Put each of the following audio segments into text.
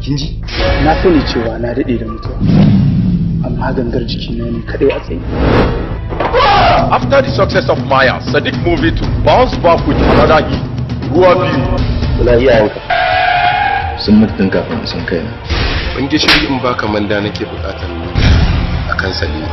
kin ji na sani cewa na daɗe da mutuwa amma gangar jiki na ne kaɗai a tsaye After the success of Maya, Sadiq moved to bounce back with another hit, Ruwa Biyu. kula iyayenka sun mutu tun kafin sun kai na ban gishiri in baka manda nake bukatar akan salima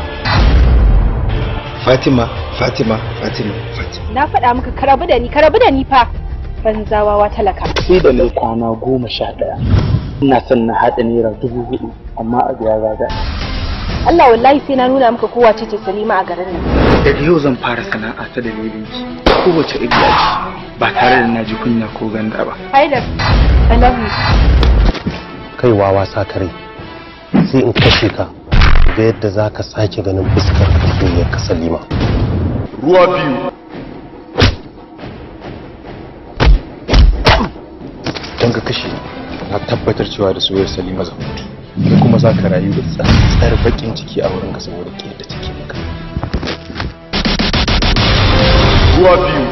fatima fatima fatima fatima Na faɗa maka ka rabu da ni, ka rabu da ni fa. Banzawawa talaka. sai da na kwana goma sha ɗaya ina son na haɗa naira dubu hudu amma abu ya gaga Allah wallahi sai na nuna maka kowa ce Salima a garin nan. daga yau zan fara sana'a ta dalilin ki kowace iriya ce ba tare da na ji kunya ko ganda ba Haidar, I love you. kai wawa sa kare sai in kashe ka ga yadda za ka sake ganin fuskar soyayyar ka salima Ruwa Biyu. don ka kashe na tabbatar cewa da soyayyar salima zan mutu kai kuma za ka rayu da tsar bakin ciki a wurinka saboda ke da take maka Ruwa Biyu.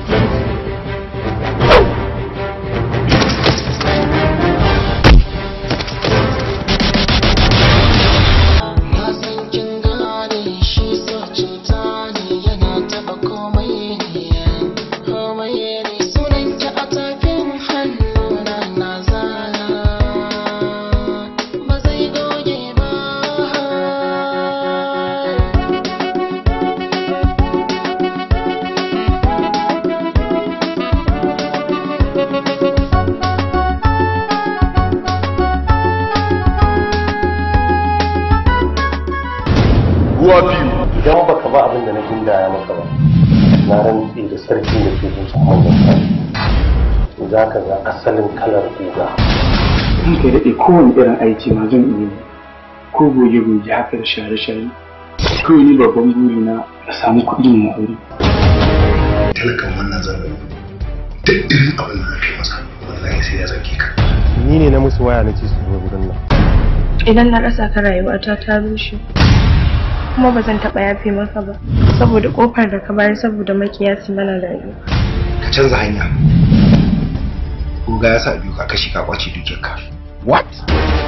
Ruwa Biyu. idan baka ba abin da na gindaya maka ba na rantse da sarkin da ke zuci manyan kai za ka ga asalin kalar guga in ka daɗe kowane irin aiki ma zan iya yi ko goge goge haka da share share kawai ni babban buri na na samu kuɗi na aure talakan wannan zamani duk irin abin da ake masa wallahi sai ya zage ka ni ne na musu waya na ce su zo gurin nan idan na rasa ka rayuwata ta rushe kuma ba zan taɓa yafe maka ba saboda ƙofar da ka bayar saboda makiyasi mana rayuwa ka canza hanya Goga ya sa biyu ka kashi ka kwace dukiyarka What?